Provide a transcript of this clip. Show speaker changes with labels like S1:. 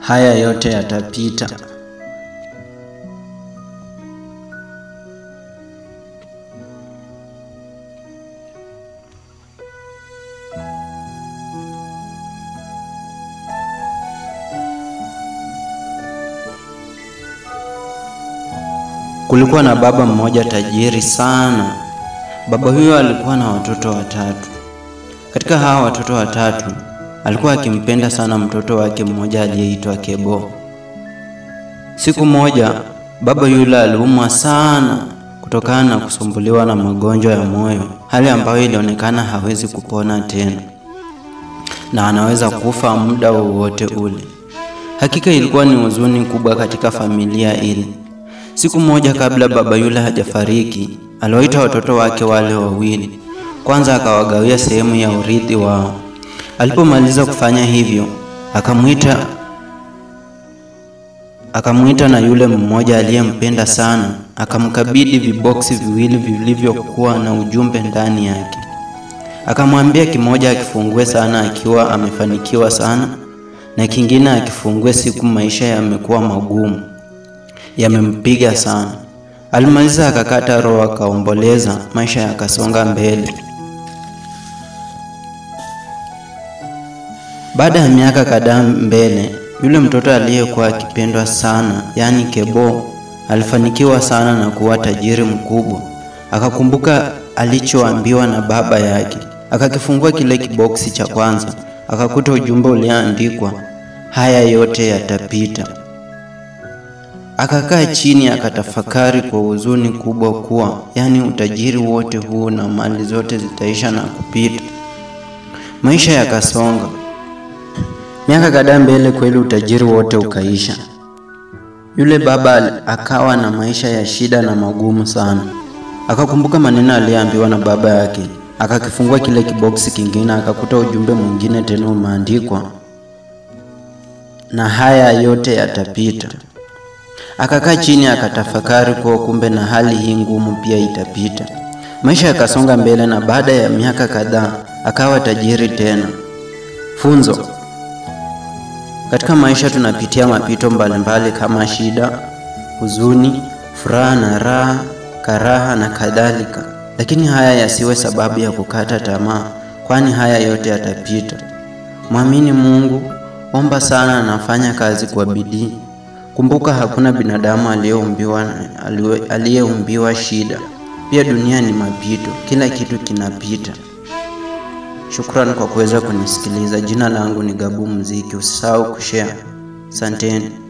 S1: Haya yote yatapita. Kulikuwa na baba mmoja tajiri sana. Baba huyo alikuwa na watoto watatu. Katika hawa watoto watatu, alikuwa akimpenda sana mtoto wake mmoja aliyeitwa Kebo. Siku moja, baba yule aliumwa sana kutokana na kusumbuliwa na magonjwa ya moyo, hali ambayo ilionekana hawezi kupona tena na anaweza kufa muda wowote ule. Hakika ilikuwa ni huzuni kubwa katika familia ile. Siku moja kabla baba yule hajafariki, aliwaita watoto wake wale wawili. Kwanza akawagawia sehemu ya urithi wao. Alipomaliza kufanya hivyo, akamwita akamwita na yule mmoja aliyempenda sana, akamkabidhi viboksi viwili vilivyokuwa na ujumbe ndani yake. Akamwambia kimoja akifungue sana akiwa amefanikiwa sana, na kingine akifungue siku maisha yamekuwa magumu yamempiga sana. Alimaliza akakata roho, akaomboleza, maisha yakasonga mbele. Baada ya miaka kadhaa mbele, yule mtoto aliyekuwa akipendwa sana, yaani Kebo, alifanikiwa sana na kuwa tajiri mkubwa. Akakumbuka alichoambiwa na baba yake, akakifungua kile kiboksi cha kwanza, akakuta ujumbe ulioandikwa, haya yote yatapita. Akakaa chini akatafakari kwa huzuni kubwa kuwa yaani utajiri wote huu na mali zote zitaisha na kupita. Maisha yakasonga. Miaka kadhaa mbele, kweli utajiri wote ukaisha. Yule baba akawa na maisha ya shida na magumu sana. Akakumbuka maneno aliyoambiwa na baba yake, akakifungua kile kiboksi kingine, akakuta ujumbe mwingine tena umeandikwa, na haya yote yatapita. Akakaa chini akatafakari kuwa kumbe na hali hii ngumu pia itapita. Maisha yakasonga mbele, na baada ya miaka kadhaa akawa tajiri tena. Funzo: katika maisha tunapitia mapito mbalimbali kama shida, huzuni, furaha na raha, karaha na kadhalika, lakini haya yasiwe sababu ya kukata tamaa, kwani haya yote yatapita. Mwamini Mungu, omba sana na fanya kazi kwa bidii. Kumbuka hakuna binadamu aliyeumbiwa aliyeumbiwa shida. Pia dunia ni mapito, kila kitu kinapita. Shukrani kwa kuweza kunisikiliza. Jina langu ni Gabu Mziki. Usisahau kushare. Asanteni.